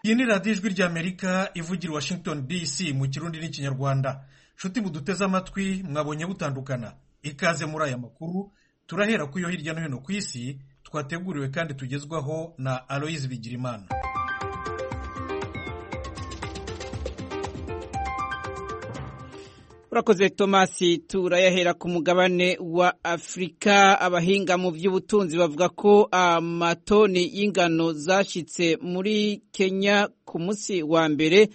iyi ni radiyo ijwi ry'amerika ivugira i washington dc mu kirundi n'ikinyarwanda nshuti muduteze amatwi mwabonye butandukana ikaze muri aya makuru turahera ku yo hirya no hino ku isi twateguriwe kandi tugezwaho na aloyizi bigirimana urakoze tomasi turayahera ku mugabane wa afurika abahinga mu by'ubutunzi bavuga ko amatoni y'ingano zashyitse muri kenya ku munsi wa mbere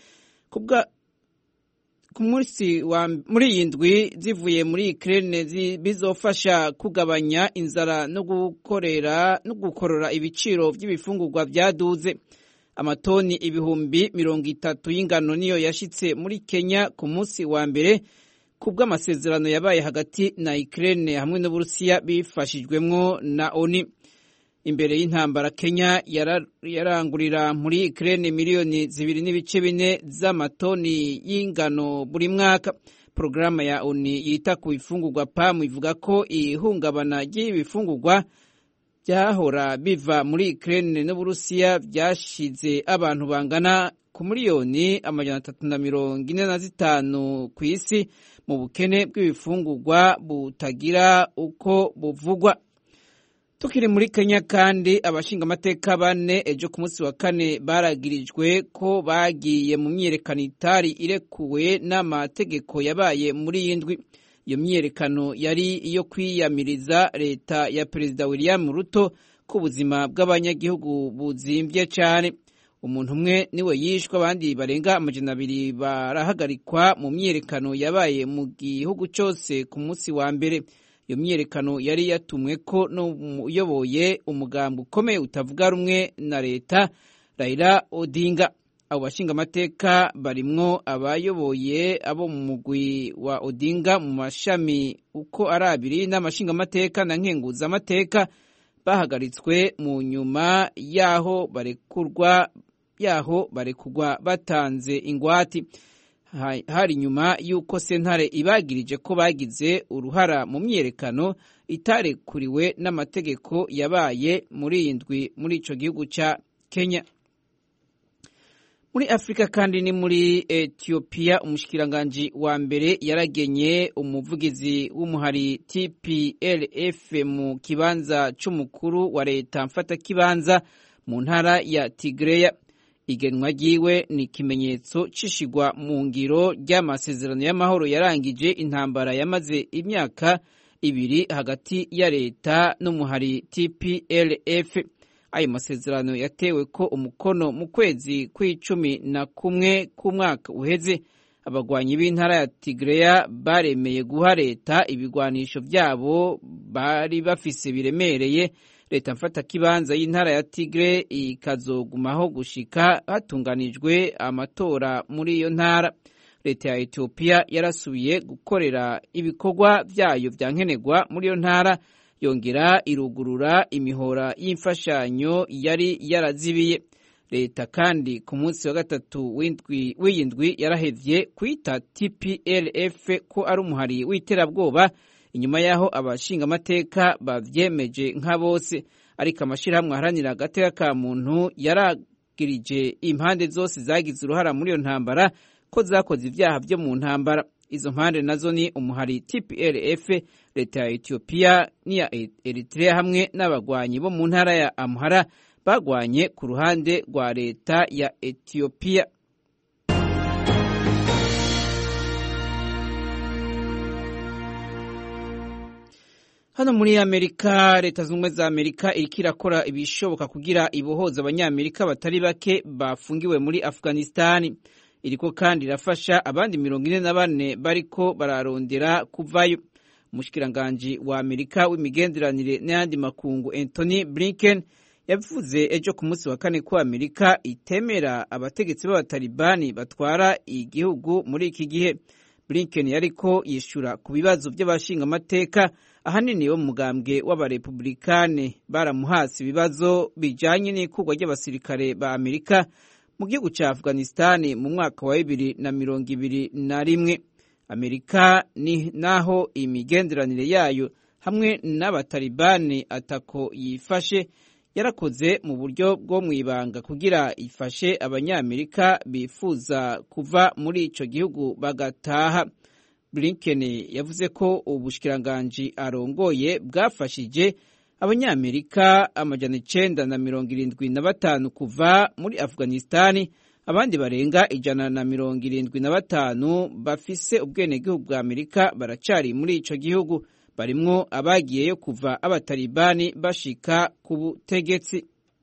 ku munsi muri iyi ndwi zivuye muri ikirere bizofasha kugabanya inzara no gukorera no gukorora ibiciro by'ibifungurwa byaduze amatoni ibihumbi mirongo itatu y'ingano niyo yashyitse muri kenya ku munsi wa mbere ku bw'amasezerano yabaye hagati na Ukraine hamwe n'Uburusiya bifashijwemwo na ONU imbere y'intambara Kenya yarangurira muri Ukraine miliyoni zibiri n'ibice bine z'amatoni y'ingano buri mwaka porogaramu ya ONU yita ku bifungurwa PAM ivuga ko ihungabana ry'ibifungurwa byahora biva muri Ukraine n'Uburusiya byashize abantu bangana ku miliyoni amajana atatu na mirongo ine na zitanu ku isi mu bukene bw'ibifungurwa butagira uko buvugwa tukiri muri kenya kandi abashingamateka bane ejo ku munsi wa kane baragirijwe ko bagiye mu myiyerekano itari irekuwe n'amategeko yabaye muri iyi ndwi iyo myiyerekano yari iyo kwiyamiriza leta ya perezida william ruto ko ubuzima bw'abanyagihugu buzimbye cyane umuntu umwe niwe yishwe abandi barenga amajana abiri barahagarikwa mu myiyerekano yabaye mu gihugu cyose ku munsi wa mbere iyo myiyerekano yari yatumwe ko n'uyoboye umugambi ukomeye utavuga rumwe na leta Raila Odinga abo bashingamateka barimwo abayoboye abo mu mugwi wa Odinga mu mashami uko ari abiri n'amashingamateka na nkenguzamateka bahagaritswe mu nyuma y'aho barekurwa yaho barekugwa batanze ingwati hari nyuma y'uko sentare ibagirije ko bagize uruhara mu myiyerekano itarekuriwe n'amategeko yabaye muri iyi ndwi muri icyo gihugu cya kenya muri afurika kandi ni muri etiyopiya umushikiranganji wa mbere yaragenye umuvugizi w'umuhari tplf mu kibanza cy'umukuru wa leta mfatakibanza mu ntara ya tigreya igenwa ryiwe ni ikimenyetso cishigwa mu ngiro ry'amasezerano y'amahoro yarangije intambara yamaze imyaka ibiri hagati ya leta n'umuhari tplf ayo masezerano yatewe ko umukono mu kwezi kw'icumi na kumwe k'umwaka uheze abagwanyi b'intara ya tigreya baremeye guha leta ibigwanisho byabo bari bafise biremereye leta mfatakibanza y'intara ya tigre ikazogumaho gushika hatunganijwe amatora muri iyo ntara leta ya etiyopiya yarasubiye gukorera ibikorwa byayo bya nkenerwa muri iyo ntara yongera irugurura imihora y'imfashanyo yari yarazibiye leta kandi ku munsi wa gatatu w'iyi ndwi yarahevye kwita tplf ko ari umuhari w'iterabwoba inyuma y'aho abashingamateka babyemeje nka bose ariko amashyirahamwe aharanira agateka ka muntu yaragirije impande zose zagize uruhara muri iyo ntambara ko zakoze ibyaha byo mu ntambara izo mpande nazo ni umuhari tplf leta ya etiyopiya n'iya eritrea hamwe n'abagwanyi bo mu ntara ya amuhara bagwanye ku ruhande rwa leta ya etiyopiya hano muri amerika leta zunze ubumwe za amerika iriko irakora ibishoboka kugira ibohoza abanyamerika batari bake bafungiwe muri afghanistani iriko kandi irafasha abandi mirongo ine na bane bariko bararondera kuvayo umushikiranganji wa amerika w'imigenderanire n'ayandi makungu anthony blinken yavuze ejo ku munsi wa kane ko amerika itemera abategetsi b'abatalibani batwara igihugu muri iki gihe blinken yariko yishura ku bibazo by'abashingamateka ahanini bo mu mugambwe w'abarepublikane baramuhasi ibibazo bijanye n'ikurwa ry'abasirikare ba amerika mu gihugu cya afghanistan mu mwaka wa bibiri na mirongo ibiri na rimwe amerika ni naho imigenderanire yayo hamwe n'abatalibani atako yifashe yarakoze mu buryo bwo mu ibanga kugira ifashe abanyamerika bifuza kuva muri ico gihugu bagataha blinken yavuze ko ubushikiranganji arongoye bwafashije abanyamerika amajana icenda na mirongo irindwi na batanu kuva muri afghanistani abandi barenga ijana na mirongo irindwi na batanu bafise ubwenegihugu bwa amerika baracari muri ico gihugu barimwo abagiyeyo kuva abatalibani bashika ku butegetsi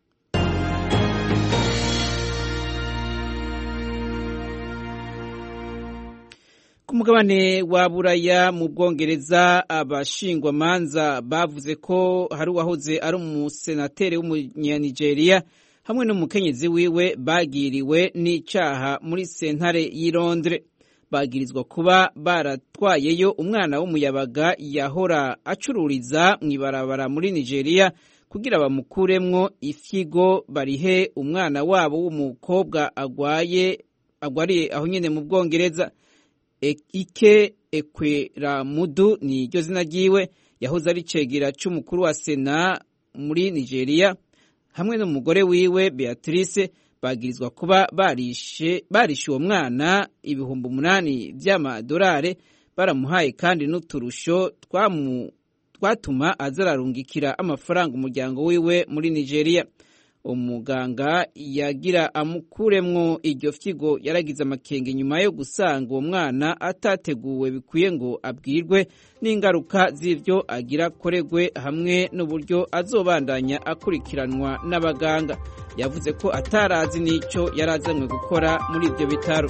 ku mugabane wa buraya mu bwongereza abashingwamanza bavuze ko hari uwahoze ari umusenateri w'umunyanigeriya hamwe n'umukenyezi wiwe bagiriwe n'icaha muri sentare y'i Londres bagirizwa kuba baratwayeyo umwana w'umuyabaga yahora acururiza mu ibarabara muri nigeria kugira bamukuremwo ifyigo barihe umwana wabo w'umukobwa agwaye agwariye aho nyene mu bwongereza ike ekweramudu ni iryo zina ryiwe yahoze ari cegera c'umukuru wa sena muri nigeria hamwe n'umugore wiwe beatrice bagirizwa kuba barishe barishe uwo mwana ibihumbi umunani vy'amadolare baramuhaye kandi n'uturusho twatuma azararungikira amafaranga umuryango wiwe muri nigeria umuganga yagira amukuremwo iryo fyigo yaragize amakenge nyuma yo gusanga uwo mwana atateguwe bikwiye ngo abwirwe n'ingaruka z'ivyo agira koregwe hamwe n'uburyo azobandanya akurikiranwa n'abaganga yavuze ko atarazi n'ico yari azanywe gukora muri ivyo bitaro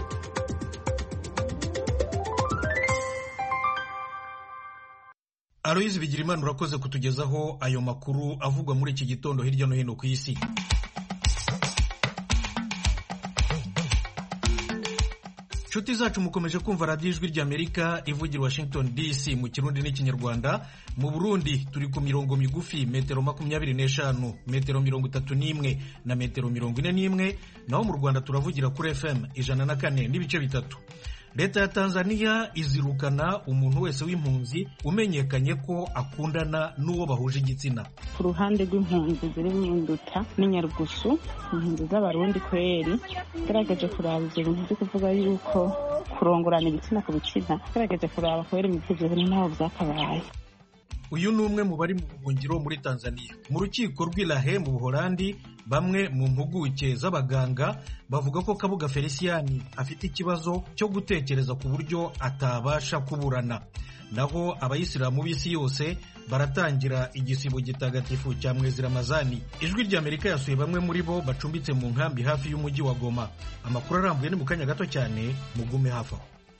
aloyizi bigira imana urakoze kutugezaho ayo makuru avugwa muri iki gitondo hirya no hino ku isi inshuti zacu mukomeje kumva radiyo ijwi ry'amerika ivugira washington dc mu kirundi n'ikinyarwanda mu burundi turi ku mirongo migufi metero makumyabiri n'eshanu metero mirongo itatu n'imwe na metero mirongo ine n'imwe naho mu rwanda turavugira kuri fm ijana na kane n'ibice bitatu leta ya tanzania izirukana umuntu wese w'impunzi umenyekanye ko akundana n'uwo bahuje igitsina ku ruhande rw'impunzi ziri mu nduta n'inyarugusu impunzi z'abarundi kweri gerageje kuraba ibyo bintu byo kuvuga yuko kurongorana ibitsina ku bitsina gerageje kuraba kweri mu byo bintu ntaho byakabaye uyu ni umwe mu bari mu buhungiro muri tanzania mu rukiko rw'irahe mu buholandi bamwe mu mpuguke z'abaganga bavuga ko kabuga feliciyani afite ikibazo cyo gutekereza ku buryo atabasha kuburana naho abayisilamu b'isi yose baratangira igisibo gitagatifu cya mwezi ramazani ijwi ry'amerika yasuye bamwe muri bo bacumbitse mu nkambi hafi y'umujyi wa goma amakuru arambuye ni mu kanya gato cyane mugume hafi aho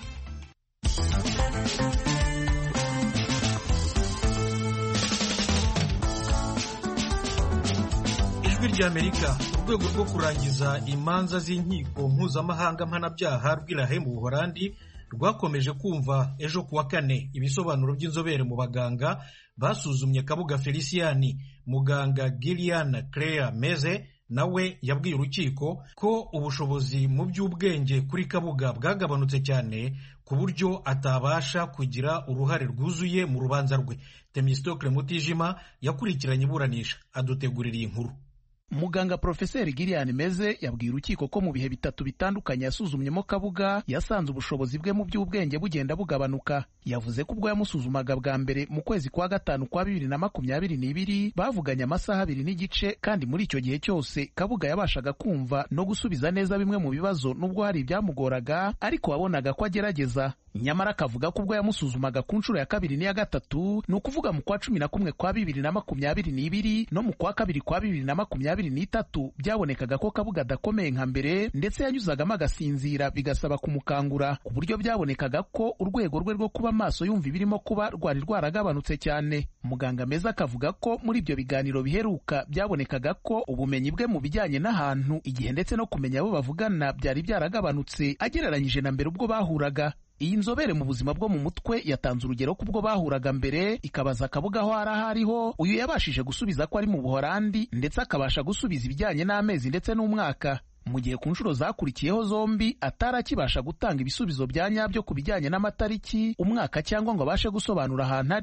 ijwi ry'amerika urwego rwo kurangiza imanza z'inkiko mpuzamahanga mpanabyaha rw'irahe mu buholandi rwakomeje kumva ejo kuwa kane ibisobanuro by'inzobere mu baganga basuzumye kabuga feliciyani muganga gillian claire meze nawe yabwiye urukiko ko ubushobozi mu by'ubwenge kuri kabuga bwagabanutse cyane ku buryo atabasha kugira uruhare rwuzuye mu rubanza rwe temistokle mutijima yakurikiranye iburanisha adutegurira iyi nkuru muganga porofeseri gillian meze yabwiye urukiko ko mu bihe bitatu bitandukanye yasuzumyemo kabuga yasanze ubushobozi bwe mu by'ubwenge bugenda bugabanuka yavuze ko ubwo yamusuzumaga bwa mbere mu kwezi kwa gatanu kwa bibiri na makumyabiri n'ibiri bavuganye amasaha abiri n'igice kandi muri icyo gihe cyose kabuga yabashaga kumva no gusubiza neza bimwe mu bibazo n'ubwo hari ibyamugoraga ariko wabonaga ko agerageza nyamara akavuga ko ubwo yamusuzumaga ku nshuro ya kabiri n'iya gatatu ni ukuvuga mu kwa cumi na kumwe kwa bibiri na makumyabiri n'ibiri no mu kwa kabiri kwa bibiri na makumyabiri n'itatu byabonekaga ko kabuga adakomeye nka mbere ndetse yanyuzagamo agasinzira bigasaba kumukangura ku buryo byabonekaga ko urwego rwe rwo kuba maso yumva ibirimo kuba rwari rwaragabanutse cyane muganga meza akavuga ko muri ibyo biganiro biheruka byabonekaga ko ubumenyi bwe mu bijyanye n'ahantu igihe ndetse no kumenya abo bavugana byari byaragabanutse agereranyije na mbere ubwo bahuraga iyi nzobere mu buzima bwo mu mutwe yatanze urugero ko ubwo bahuraga mbere ikabaza akabuga aho ari aho ariho uyu yabashije gusubiza ko ari mu buholandi ndetse akabasha gusubiza ibijyanye n'amezi ndetse n'umwaka mu gihe ku nshuro zakurikiyeho zombi atari akibasha gutanga ibisubizo bya nyabyo ku bijyanye n'amatariki umwaka cyangwa ngo abashe gusobanura ahantu ari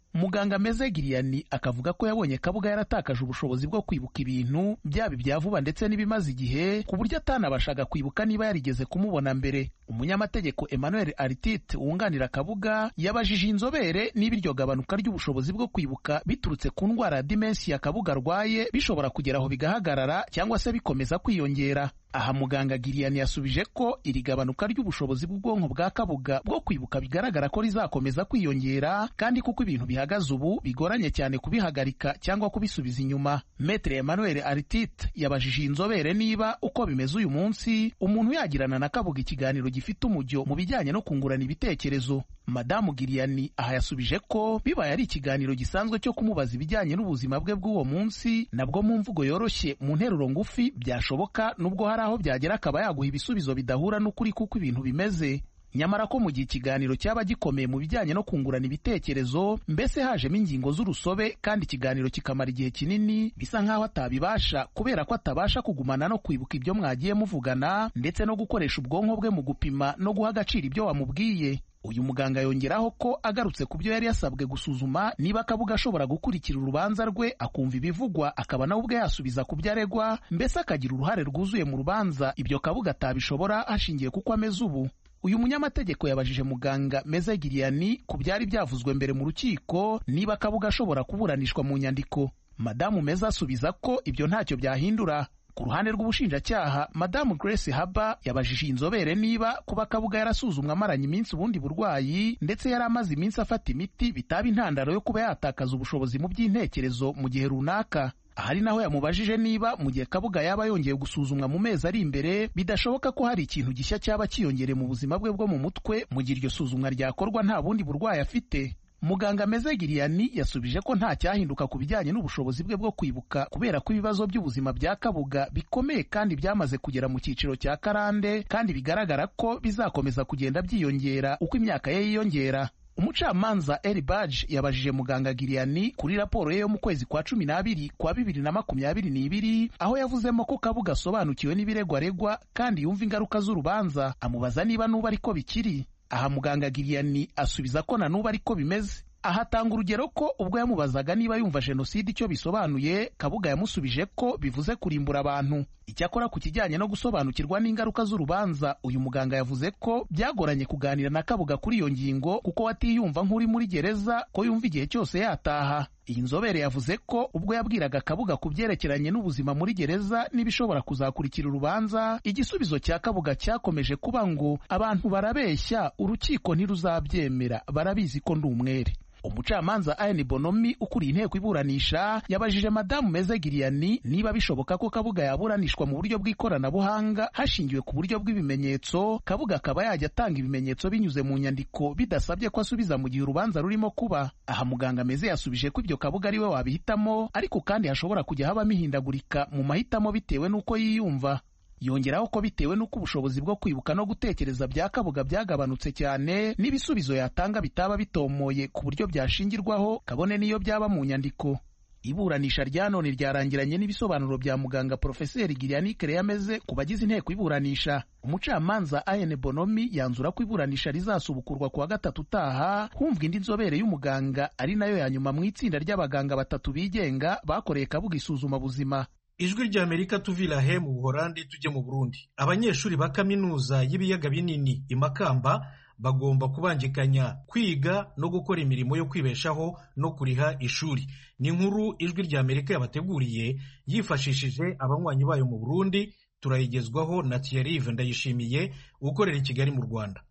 muganga meze giriyani akavuga ko yabonye kabuga yaratakaje ubushobozi bwo kwibuka ibintu byaba ibya vuba ndetse n'ibimaze igihe ku buryo atanabashaga kwibuka niba yarigeze kumubona mbere umunyamategeko emmanuel artite wunganira kabuga yabajije inzobere niba iryo gabanuka ry'ubushobozi bwo kwibuka biturutse ku ndwara ya dimensi ya kabuga arwaye bishobora kugera aho bigahagarara cyangwa se bikomeza kwiyongera aha muganga giriyani yasubije ko iri gabanuka ry'ubushobozi bw'ubwonko bwa kabuga bwo kwibuka bigaragara ko rizakomeza kwiyongera kandi kuko ibintu bihagaze ubu bigoranye cyane kubihagarika cyangwa kubisubiza inyuma metere emmanuel artite yabajije inzobere niba uko bimeze uyu munsi umuntu yagirana na kabuga ikiganiro gifite umujyo mu bijyanye no kungurana ibitekerezo madamu giriyani aha yasubije ko bibaye ari ikiganiro gisanzwe cyo kumubaza ibijyanye n'ubuzima bwe bw'uwo munsi nabwo mu mvugo yoroshye mu nteruro ngufi byashoboka nubwo hari aho byagera akaba yaguha ibisubizo bidahura n'ukuri kuko ibintu bimeze nyamara ko mu gihe ikiganiro cyaba gikomeye mu bijyanye no kungurana ibitekerezo mbese hajemo ingingo z'urusobe kandi ikiganiro kikamara igihe kinini bisa nk'aho atabibasha kubera ko atabasha kugumana no kwibuka ibyo mwagiye muvugana ndetse no gukoresha ubwonko bwe mu gupima no guha agaciro ibyo wamubwiye uyu muganga yongeraho ko agarutse ku byo yari yasabwe gusuzuma niba akabuga ashobora gukurikira urubanza rwe akumva ibivugwa akaba nawe ubwe yasubiza ku byo aregwa mbese akagira uruhare rwuzuye mu rubanza ibyo kabuga atabishobora hashingiye kuko ameze ubu uyu munyamategeko yabajije muganga meze giriyani ku byari byavuzwe mbere mu rukiko niba kabuga ashobora kuburanishwa mu nyandiko madamu meza asubiza ko ibyo ntacyo byahindura ku ruhande rw'ubushinjacyaha madamu grace haba yabajije inzobere niba kuba kabuga yarasuzumwa amaranye iminsi ubundi burwayi ndetse yari amaze iminsi afata imiti bitaba intandaro yo kuba yatakaza ubushobozi mu by'intekerezo mu gihe runaka ahari naho yamubajije niba mu gihe kabuga yaba yongeye gusuzumwa mu mezi ari imbere bidashoboka ko hari ikintu gishya cyaba cyiyongereye mu buzima bwe bwo mu mutwe mu gihe iryo suzumwa ryakorwa nta bundi burwayi afite muganga meze giriyani yasubije ko nta cyahinduka ku bijyanye n'ubushobozi bwe bwo kwibuka kubera ko ibibazo by'ubuzima bya kabuga bikomeye kandi byamaze kugera mu cyiciro cya karande kandi bigaragara ko bizakomeza kugenda byiyongera uko imyaka ye yiyongera umucamanza eri baji yabajije muganga giriyani kuri raporo ye yo mu kwezi kwa cumi n'abiri kwa bibiri na makumyabiri n'ibiri aho yavuzemo ko kabuga asobanukiwe n'ibirego aregwa kandi yumva ingaruka z'urubanza amubaza niba n'ubu ariko bikiri aha muganga giriyani asubiza ko na n'ubu ariko bimeze aha atanga urugero ko ubwo yamubazaga niba yumva jenoside icyo bisobanuye kabuga yamusubije ko bivuze kurimbura abantu icyakora ku kijyanye no gusobanukirwa n'ingaruka z'urubanza uyu muganga yavuze ko byagoranye kuganira na kabuga kuri iyo ngingo kuko watiyumva nk'uri muri gereza ko yumva igihe cyose yataha iyi nzobere yavuze ko ubwo yabwiraga kabuga ku byerekeranye n'ubuzima muri gereza n'ibishobora kuzakurikira urubanza igisubizo cya kabuga cyakomeje kuba ngo abantu barabeshya urukiko ntiruzabyemera barabizi ko ndi umwere umucamanza ayeni bonomi ukuriye inteko iburanisha yabajije madamu meze giriyani niba bishoboka ko kabuga yaburanishwa mu buryo bw'ikoranabuhanga hashingiwe ku buryo bw'ibimenyetso kabuga akaba yajya atanga ibimenyetso binyuze mu nyandiko bidasabye ko asubiza mu gihe urubanza rurimo kuba aha muganga meze yasubije ko ibyo kabuga ari we wabihitamo ariko kandi hashobora kujya habamo ihindagurika mu mahitamo bitewe n'uko yiyumva yongeraho ko bitewe n'uko ubushobozi bwo kwibuka no gutekereza bya kabuga byagabanutse cyane n'ibisubizo yatanga bitaba bitomoye ku buryo byashingirwaho kabone n'iyo byaba mu nyandiko iburanisha rya none ryarangiranye n'ibisobanuro bya muganga porofeseri giriyani yameze ku bagize inteko iburanisha umucamanza ayene bonomi yanzura ko iburanisha rizasubukurwa ku wa gatatu utaha humvwa indi nzobere y'umuganga ari nayo ya nyuma mu itsinda ry'abaganga batatu bigenga bakoreye kabuga isuzumabuzima ijwi rya amerika tuvira he mu buhorandi tujye mu burundi abanyeshuri ba kaminuza y'ibiyaga binini i makamba bagomba kubangikanya kwiga no gukora imirimo yo kwibeshaho no kuriha ishuri ni inkuru ijwi rya amerika yabateguriye yifashishije abanywanyi bayo mu burundi turayigezwaho na Thierry ndayishimiye ukorera i kigali mu rwanda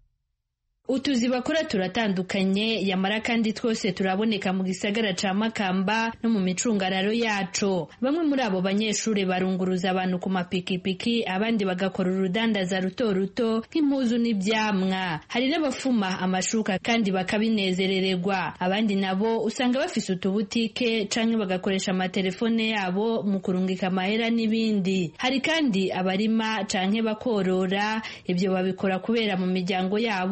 utuzi bakora turatandukanye yamara kandi twose turaboneka mu gisagara ca makamba no mu micungararo yaco bamwe muri abo banyeshuri barunguruza abantu ku mapikipiki abandi bagakora urudandaza ruto ruto nk'impuzu n'ivyamwa hari n'abafuma amashuka kandi bakabinezerererwa abandi nabo usanga bafise utubutike canke bagakoresha amatelefone yabo mu kurungika amahera n'ibindi hari kandi abarima canke bakorora ibyo babikora kubera mu miryango yabo haba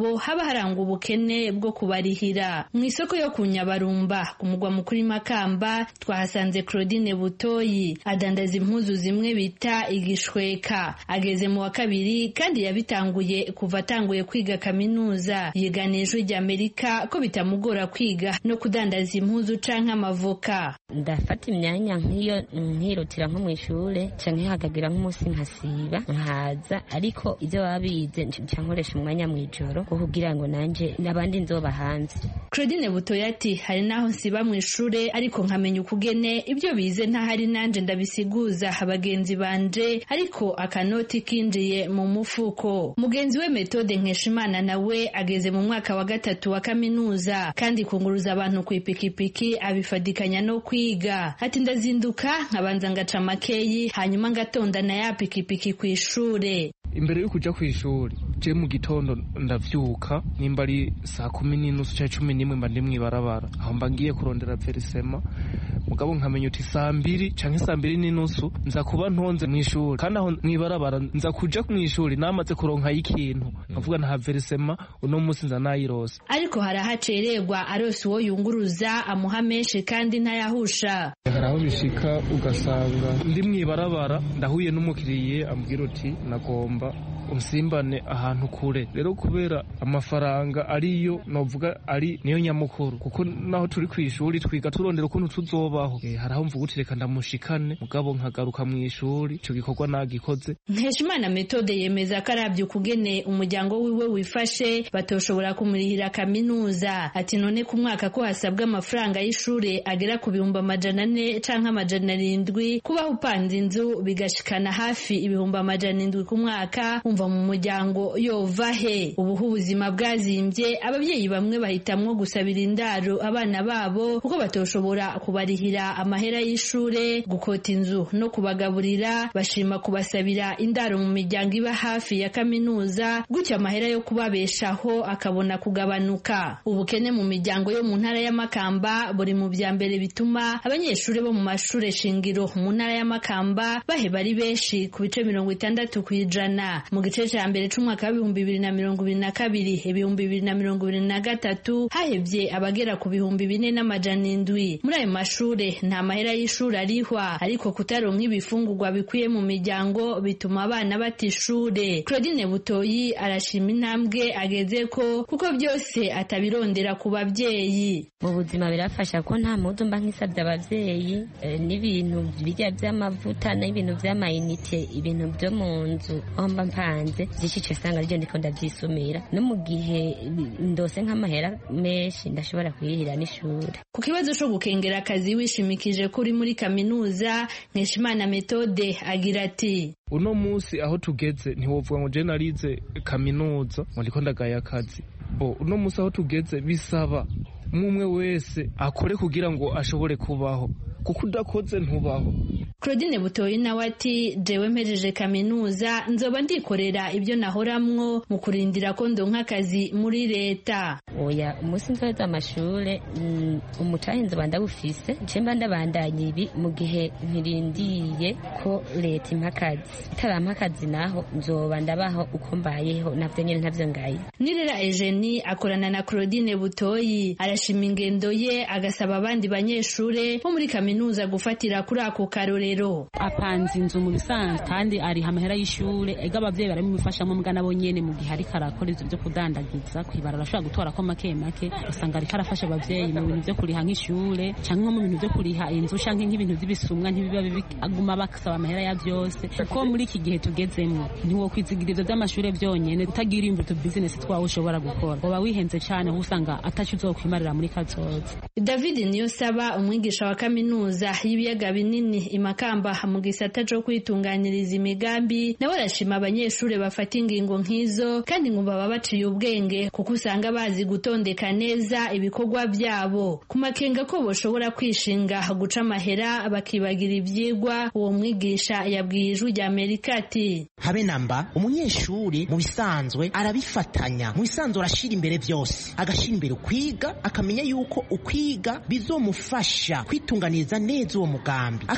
harangwa ubukene bwo kubarihira mu isoko yo ku nyabarumba ku mugwa mukuru makamba twahasanze claudine butoyi adandaza impuzu zimwe bita igishweka ageze mu wa kabiri kandi yabitanguye kuva atanguye kwiga kaminuza yigana ijwi ry'amerika ko bitamugora kwiga no kudandaza impuzu canke amavoka ndafata imyanya nk'iyo nkirutira nko mu ishure canke hakagira nk'umunsi nkasiba nkaza ariko ibyo baba bize nca nkoresha umwanya mu ijoro wo kugira ngo nanje n'abandi nzoba hanze claudine butoya ati hari n'aho nsiba mu ishure ariko nkamenya ukugene ibyo bize ntahari nanje ndabisiguza bagenzi banje ariko akanoti kinjiye mu mufuko mugenzi we metode nkeshimana nawe ageze mu mwaka wa gatatu wa kaminuza kandi kunguruza abantu ku ipikipiki abifadikanya no kwiga ati ndazinduka nkabanza ngaca makeyi hanyuma ngatonda na ya pikipiki ku ishure imbere yo kuja kw'ishuri je mu gitondo ndavyuka nimba ari saa kumi n'inusu canke cumi n'imwe mba ndi mw'ibarabara aho mba ngiye kurondera verisema mugabo nkamenya uti saa mbiri canke saa mbiri n'inusu nza kuba ntonze mw'ishuri kandi aho mw'ibarabara nza kuja mw'ishuri namaze kuronkayo ikintu nkavuga nta verisema uno musi nza nayirose ariko hari ahacererwa arose uwo yunguruza amuha menshi kandi ntayahusha hari aho bishika ugasanga ndi mw'ibarabara ndahuye n'umukiriye ambwira uti nagomba unsimbane ahantu kure rero kubera amafaranga ariyo novuga ari niyo nyamukuru kuko naho turi ku ishuri twiga turondera ukuntu tuzobaho e, hari aho mvuga uti reka ndamushikane mugabo nkagaruka mu ishuri ico gikorwa nagikoze nkeshimana metode yemeza ko arabye ukugene umuryango wiwe wifashe batoshobora kumurihira kaminuza ati none ku mwaka ko hasabwa amafaranga y'ishure agera ku bihumbi amajana ane canke amajana arindwi kubaho upanze inzu bigashikana hafi ibihumbi amajana indwi ku mwaka umva mu muryango yova he ubuho ubuzima bwazimbye ababyeyi bamwe bahitamwo gusabira indaro abana babo kuko batoshobora kubarihira amahera y'ishure gukota inzu no kubagaburira bashima kubasabira indaro mu miryango iba hafi ya kaminuza gutyo amahera yo kubabeshaho akabona kugabanuka ubukene mu miryango yo mu ntara y'amakamba buri mu bya mbere bituma abanyeshuri bo mu mashure shingiro mu ntara y'amakamba baheba ari benshi ku bice mirongo itandatu ku ijana mu gice cya mbere c'umwaka w'ibihumbi bibiri na mirongo ibiri na kabiri ibihumbi bibiri na mirongo ibiri na gatatu hahebye abagera ku bihumbi bine n'amajana indwi muri ayo mashure nta mahera y'ishuri arihwa ariko kutaronka ibifungurwa bikwiye mu miryango bituma abana bata ishure claudine butoyi arashima intambwe ageze ko kuko byose atabirondera ku babyeyi mu buzima birafasha ko nta mudu mba nk'isabye abavyeyi n'ibintu bijya vy'amavuta n'ibintu vy'amayinite ibintu vyo mu nzu aho mba mpanze vyinshi usanga arivyo ndiko ndavyisumira no mu gihe ndose nk'amahera menshi ndashobora kuyirihira n'ishuri ku kibazo co gukengera akazi wishimikije ko uri muri kaminuza nkeshimana metode agira ati uno musi aho tugeze ntiwovuga ngo je narize kaminuza ngo ndiko ndagaya akazi bo uno musi aho tugeze bisaba umwe wese akore kugira ngo ashobore kubaho kuko udakoze ntubaho claudine butoyi nawe ati jewe mpejeje kaminuza nzoba ndikorera ibyo nahoramwo mu kurindira ko ndonka akazi muri leta oya umunsi nzoheza amashure umutahe nzoba ndawufise nce mba ndabandanya ibi mu gihe nkirindiye ko leta impa akazi itarampa akazi naho nzoba ndabaho uko mbayeho navyo nyene ntavyo ngaye nirera ejeni akorana na claudine butoyi arashima ingendo ye agasaba abandi banyeshure bo muri kaminuza gufatira kuri ako karorero apanze inzu mu bisanzwe kandi ariha amahera y'ishure ega abavyeyi barabimufashamo mbwa nabo nyene mu gihe ariko arakora ivyo vyo kudandagiza kwibara arashobora gutorako make make usanga ariko arafasha abavyeyi mu bintu vyo kuriha nk'ishure canke nko mu bintu vyo kuriha inzu canke nk'ibintu vy'ibisumwa ntibiba aguma basaba amahera ya vyose kuko muri iki gihe tugezemwo ntiwokwizigira ivyo vy'amashure vyonyene utagira imbuto bizinesi twawe ushobora gukora uba wihenze cane aho usanga ataco uzokwimarira muri kazoza david niyosaba umwigisha wa kaminuza y'ibiyaga binini imakamba mu gisata co kwitunganyiriza imigambi nawe arashima abanyeshuri bafata ingingo nk'izo kandi ngo baba baciye ubwenge kuko usanga bazi gutondeka neza ibikorwa vyabo ku makenga ko boshobora kwishinga guca amahera bakibagira ivyigwa uwo mwigisha yabwiye ijwi rya amerika ati habe namba umunyeshuri mu bisanzwe arabifatanya mu bisanzwe arashira imbere vyose agashira imbere ukwiga akamenya yuko ukwiga bizomufasha kwitunganiriza neza uwo mugambi akamenya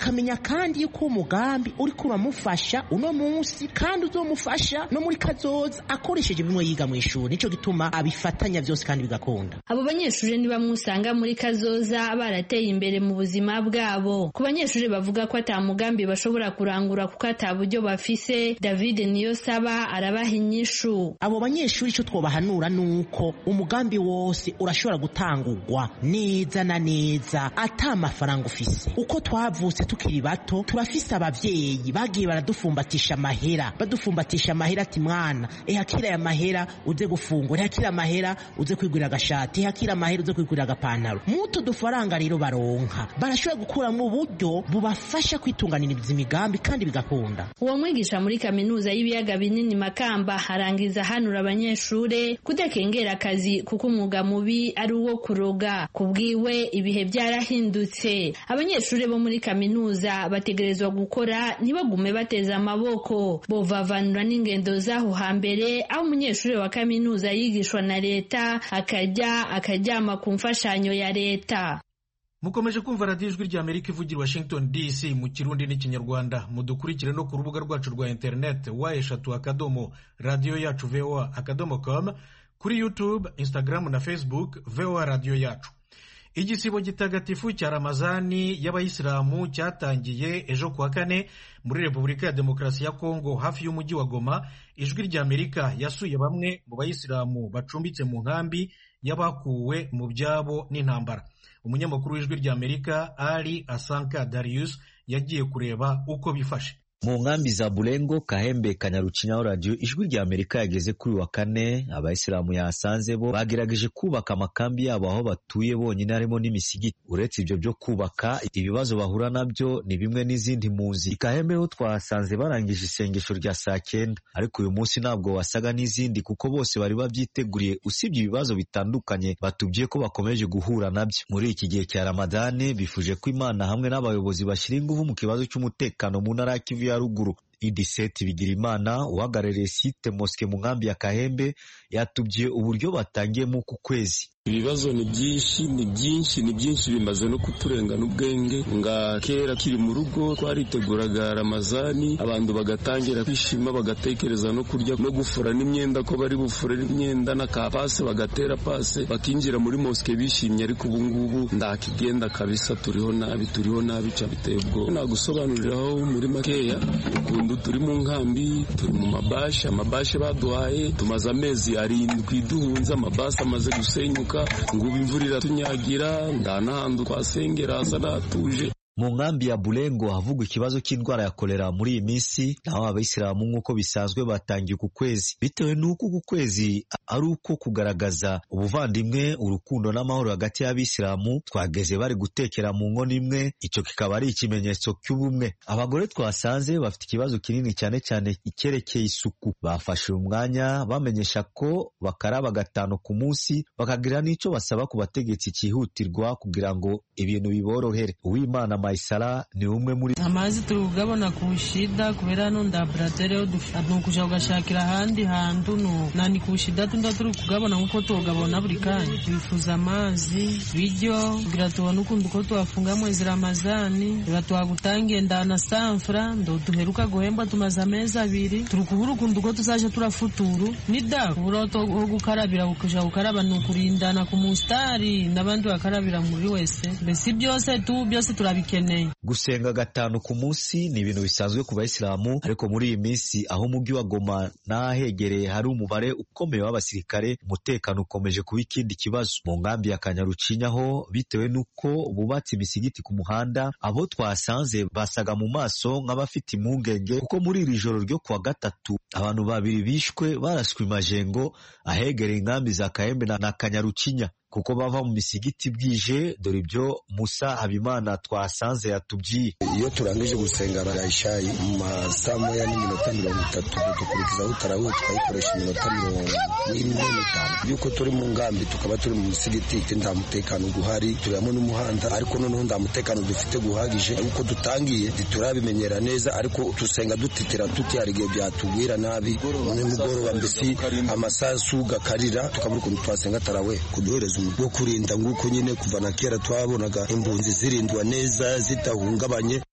kandi yuko umugambi uriko uramufasha uno munsi kandi uzomufasha no muri kazoza akoresheje bimwe yiga mu ishuri nico gituma abifatanya byose kandi bigakunda abo banyeshuri ni bamwe usanga muri kazoza barateye imbere mu buzima bwabo ku banyeshuri bavuga ko ata mugambi bashobora kurangura kuko ata buryo bafise david niyo saba arabaha inyishu abo banyeshuri icyo twobahanura ni uko umugambi wose urashobora gutangurwa neza na neza ata amafaranga ufise uko twavutse tukiri bato turafise abavyeyi bagiye baradufumbatisha amahera badufumbatisha amahera ati mwana ehakira aya mahera uze gufungura ehakira amahera uze kwigurira agashati ehakira amahera uze kwigurira agapantaro mutu dufaranga rero baronka barashobora gukuramo uburyo bubafasha kwitunganiriza imigambi kandi bigakunda uwo mwigisha muri kaminuza y'ibiyaga binini makamba arangiza hanura abanyeshure kudakengera akazi kuko umwuga mubi ari uwo kuroga kubwiwe ibihe byarahindutse abanyeshure bo muri kaminuza bategerezwa gukora ntibagume bateza amaboko bovavanura n'ingendo z'aho hambere aho umunyeshuri wa kaminuza yigishwa na leta akajya akaryama ku mfashanyo ya leta mukomeje kumva radiyo ijwi rya amerika ivugira washington dc mu kirundi n'ikinyarwanda mudukurikire no ku rubuga rwacu rwa interineti wa eshatu akadomo radiyo yacu voa akadomo com kuri youtube instagram na facebook voa radiyo yacu igisibo gitagatifu cya ramazani y'abayisilamu cyatangiye ejo kuwa kane muri repubulika ya demokarasi ya kongo hafi y'umujyi wa goma ijwi rya amerika yasuye bamwe mu bayisilamu bacumbitse mu nkambi y'abakuwe mu byabo n'intambara umunyamakuru w'ijwi rya amerika ari asanka darius yagiye kureba uko bifashe mu nkambi za burengo kahembe kanyarucinyaho radiyo ijwi rya amerika yageze kuri wa kane abayisilamu yahasanze bo bagerageje kubaka amakambi yabo aho batuye bonyine harimo n'imisigiti uretse ibyo byo kubaka ibibazo bahura nabyo ni bimwe n'izindi mpunzi kahembe ho twahasanze barangije isengesho rya saa cyenda ariko uyu munsi ntabwo wasaga n'izindi kuko bose bari babyiteguriye usibye ibibazo bitandukanye batubwiye ko bakomeje guhura nabyo muri iki gihe cya ramadani bifuje ko imana hamwe n'abayobozi bashyira ingufu mu kibazo cy'umutekano mu ntara ya kivu ya ruguru idiseti bigirimana uhagarariye site moske mu nkambi ya kahembe yatubwiye uburyo batangiyemo uku kwezi ibibazo ni byinshi ni byinshi ni byinshi bimaze no kuturengana ubwenge nga kera kiri mu rugo twariteguraga ramazani abantu bagatangira kwishima bagatekereza no kurya no gufura n'imyenda ko bari bufure n'imyenda na ka pase bagatera pase bakinjira muri moske bishimye ariko ubu ngubu ndakigenda kabisa turiho nabi turiho nabi ca biteye ubwoba nagusobanuriraho muri makeya ukuntu turi mu nkambi turi mu mabashe amabashe baduhaye tumaze amezi arindwi duhunze amabasi amaze gusenyuka ngubu imvura iratunyagira nda n'ahantu twasengera hasa n'hatuje mu nkambi ya burengo havugwa ikibazo cy'indwara ya kolera muri iyi minsi naho abayisilamu nk'uko bisanzwe batangiye uku kwezi bitewe n'uko uku kwezi ari uko kugaragaza ubuvandimwe urukundo n'amahoro hagati y'abisilamu twageze bari gutekera mu nkono imwe icyo kikaba ari ikimenyetso cy'ubumwe abagore twasanze bafite ikibazo kinini cyane cyane icyerekeye isuku bafashe uyu mwanya bamenyesha ko bakaraba gatanu ku munsi bakagira n'icyo basaba ku bategetsi cyihutirwa kugira ngo ibintu biborohere uwimana Maisara ni umwe muri amazi turi kugabona ku shida kubera hano ndaburatere ni ukuja kugashakira ahandi hantu no nani ku shida tunda turi kugabona nkuko tugabona buri kanya twifuza amazi biryo kugira tubone ukuntu uko twafunga mwezi ramazani reba twagutangiye ndana sanfra ndo duheruka guhemba tumaze amezi abiri turi kubura ukuntu uko tuzaje turafuturu nida kubura ho gukarabira kuja gukaraba ni ukurindana ku musitari n'abandi bakarabira muri wese mbese byose tu byose turabikena gusenga gatanu ku munsi ni ibintu bisanzwe ku bayisilamu ariko muri iyi minsi aho umujyi wa Goma n'ahegereye hari umubare ukomeye w'abasirikare umutekano ukomeje kuba ikindi kibazo mu nkambi ya Kanyarucinyaho bitewe n'uko bubatse imisigiti ku muhanda abo twasanze basaga mu maso nk'abafite impungenge kuko muri iri joro ryo kuwa gatatu abantu babiri bishwe baraswe imajengo ahegereye inkambi za Kahembe na Kanyarucinya kuko bava mu misigiti bwije dore ibyo Musa Habimana twasanze yatubwiye iyo turangije gusenga barayishayi mu masaa moya n'iminota mirongo itatu dukurikizaho utarawe tukayikoresha iminota mirongo ine n'itanu yuko turi mu ngambi tukaba turi mu musigiti nta mutekano guhari turimo n'umuhanda ariko noneho nta mutekano dufite guhagije uko dutangiye ntiturabimenyera neza ariko dusenga dutitira tuti hari igihe byatubwira nabi nimugoroba mbese amasasu gakarira tukabura ukuntu twasenga tarawe kuduhereza bwo kurinda nguko nyine kuva na kera twabonaga impunzi zirindwa neza zidahungabanye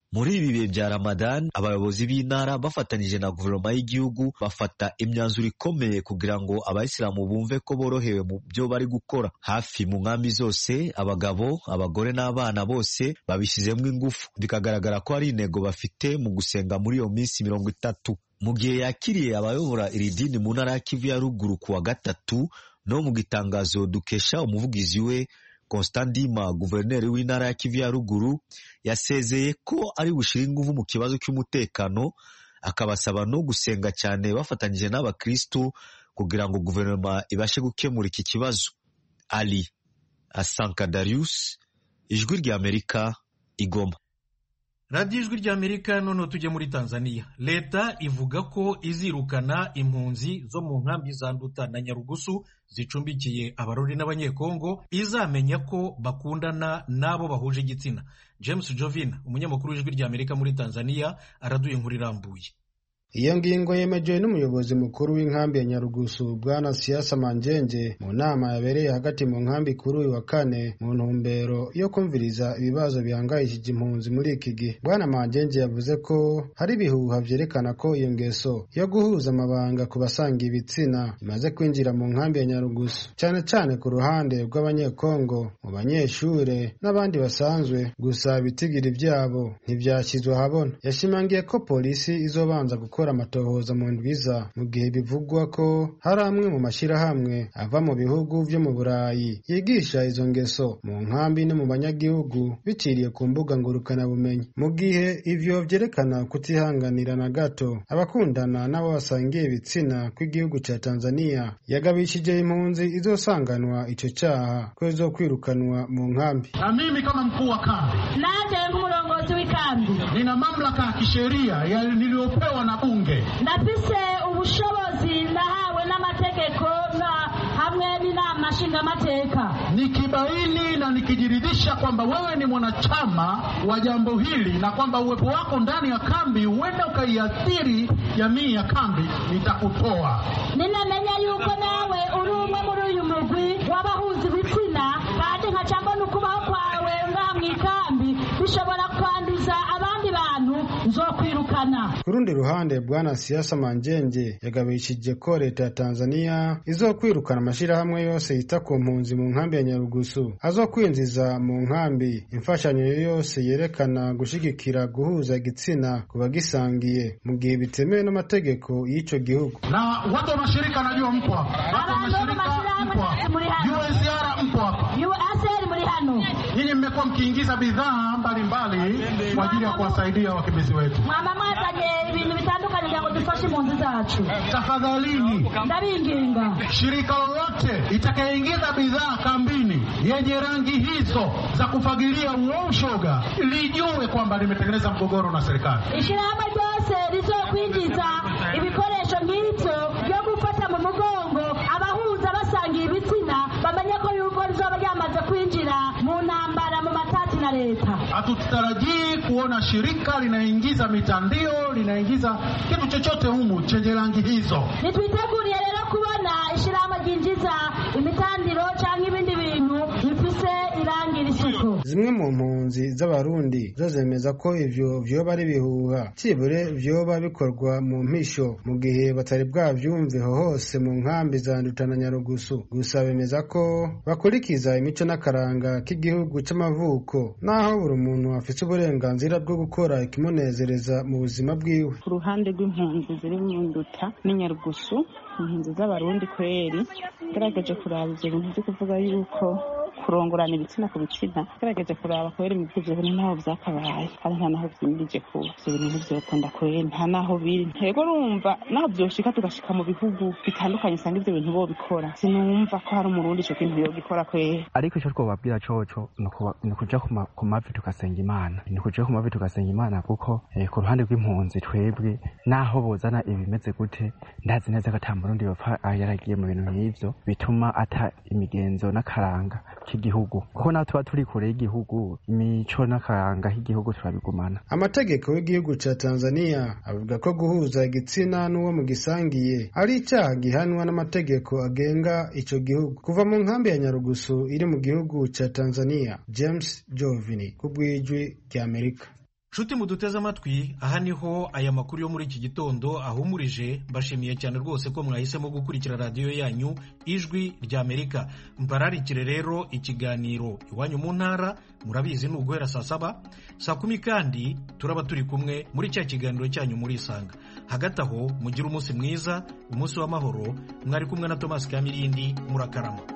muri ibi bihe bya Ramadan abayobozi b'intara bafatanyije na guverinoma y'igihugu bafata imyanzuro ikomeye kugira ngo abayisilamu bumve ko borohewe mu byo bari gukora hafi mu nkambi zose abagabo abagore n'abana bose babishyizemo ingufu bikagaragara ko hari intego bafite mu gusenga muri iyo minsi mirongo itatu mu gihe yakiriye abayobora iri dini mu ntara ya Kivu ya ruguru ku wa gatatu no mu gitangazo dukesha umuvugizi we Constant Ndima guverineri w'intara ya Kivu ya ruguru yasezeye ko ari bushyire ingufu mu kibazo cy'umutekano akabasaba no gusenga cyane bafatanyije n'abakristu kugira ngo guverinoma ibashe gukemura iki kibazo Ali Asanka Darius ijwi ry'Amerika igoma radiyo ijwi ry'amerika noneho tujye muri tanzania leta ivuga ko izirukana impunzi zo mu nkambi za nduta na nyarugusu zicumbikiye abarori n'abanyekongo izamenya ko bakundana n'abo bahuje igitsina james jovin umunyamakuru w'ijwi ry'amerika muri tanzania araduye inkuru irambuye iyo ngingo yemejwe n'umuyobozi mukuru w'inkambi ya nyarugusu bwana siasa manjenge mu nama yabereye hagati mu nkambi kuri uyu wa kane mu ntumbero yo kumviriza ibibazo bihangayishije impunzi muri iki gihe bwana manjenge yavuze ko hari ibihuha vyerekana ko iyo ngeso yo guhuza amabanga ku basanga ibitsina imaze kwinjira mu nkambi ya nyarugusu cyane cyane ku ruhande rw'abanyekongo mu banyeshure n'abandi basanzwe gusa ibitigiri vyabo ntivyashyizwe ahabona yashimangiye ko polisi izobanza gukora gukora amatohoza mu ndwiza mu gihe bivugwa ko hari amwe mu mashyirahamwe ava mu bihugu vyo mu burayi yigisha izo ngeso mu nkambi no mu banyagihugu biciriye ku mbuga ngurukanabumenyi mu gihe ivyo vyerekana kutihanganira na gato abakundana n'abo basangiye ibitsina kw'igihugu ca tanzania yagabishije impunzi izosanganwa ico caha ko izokwirukanwa mu nkambi na mimi kama mkuu wa kambi naje nk'umurongozi w'ikambi nina mamlaka ya kisheria niliyopewa na bunge ndafise ubushobozi ndahawe n'amategeko na hamwe n'inama nshingamateka nikibaini na nikijiridhisha kwamba wewe ni mwanachama wa jambo hili na kwamba uwepo wako ndani ya kambi huenda ukaiathiri jamii ya kambi nitakutoa ninamenya yuko nawe uri umwe muri uyu mugwi w'abahuza ibitsina kandi nkaca mbona ukubaho kwawe ngaha mu ikambi bishobora kwanduza abandi bantu nzokwirukana ku rundi ruhande bwana siasa manjenge yagabishije ko leta ya tanzania izokwirukana amashyirahamwe yose yita ku mpunzi mu nkambi ya nyarugusu azokwinjiza mu nkambi imfashanyo yose yerekana gushigikira guhuza igitsina ku bagisangiye mu gihe bitemewe n'amategeko y'ico gihugu na watu wa mashirika najua mpo hapa watu wa mashirika mpo hapa UNHCR mpo hapa muri hano nyinyi mmekuwa mkiingiza bidhaa mbalimbali kwa ajili ya kuwasaidia wakimbizi wetu mwama mwazanye ibintu bitandukanye kugira ngo dufashe impunzi zacu tafadhalini ndabinginga shirika lolote itakayeingiza bidhaa kambini yenye rangi hizo za kufagilia uo ushoga lijue kwamba limetengeneza mgogoro na serikali ishirahamwe ryose rizokwinjiza ibikoresho nk'ivyo byo gufata mu mugongo abahuza basangiye ibitsina bamenye ko yuko rizoba ryamaze kwinjira mu ntambara mu matati na leta hatutarajii kuona shirika linaingiza mitandio linaingiza kitu chochote humu chenye rangi hizo nitwiteguriye rero kubona ishirahamwe ryinjiza imitandiro canke ibindi bintu bifise irangi risuku zimwe mu mpunzi z'abarundi zo zemeza ko ivyo vyoba ari bihuha cibure vyoba bikorwa mu mpisho mu gihe batari bwavyumveho hose mu nkambi za nduta na nyarugusu gusa bemeza ko bakurikiza imico n'akaranga k'igihugu c'amavuko naho buri muntu afise uburenganzira bwo gukora ikimunezereza mu buzima bwiwe ku ruhande rw'impunzi ziri mu nduta n'inyarugusu impunzi z'abarundi kweri ngerageje kuraba ivyo bintu vyo kuvuga yuko kurongorana ibitsina ku bitsina ngerageje kuraba kubera imigwi ivyo bintu ntaho vyakabaye kandi nta naho vyimirije kuba ivyo bintu ntivyokunda kweri nta naho biri ntego urumva naho vyoshika tugashika mu bihugu bitandukanye usanga ivyo bintu bobikora sinumva ko hari umurundi ico kintu yogikora kweri ariko ico twobabwira coco ni ukuja ku mavi tugasenga imana ni ukuja ku mavi tugasenga imana kuko ku ruhande rw'impunzi twebwe naho bozana ibimeze gute ndazi neza ko ata murundi yopfa yaragiye mu bintu nk'ivyo bituma ata imigenzo n'akaranga k'igihugu kuko naho tuba turi kure y'igihugu imico n'akaranga k'igihugu turabigumana amategeko y'igihugu ca tanzania avuga ko guhuza igitsina n'uwo mu gisangiye ari icaha gihanwa n'amategeko agenga ico gihugu kuva mu nkambi ya nyarugusu iri mu gihugu ca tanzania james jovini ku bw'ijwi ry'amerika nshuti muduteze amatwi aha niho aya makuru yo muri iki gitondo ahumurije mbashimiye cyane rwose ko mwahisemo gukurikira radiyo yanyu ijwi rya amerika mbararikire rero ikiganiro iwanyu mu ntara murabizi ni uguhera saa saba saa kumi kandi turaba turi kumwe muri cya kiganiro cyanyu muri isanga hagati aho mugire umunsi mwiza umunsi w'amahoro mwari kumwe na tomasi kamirindi murakarama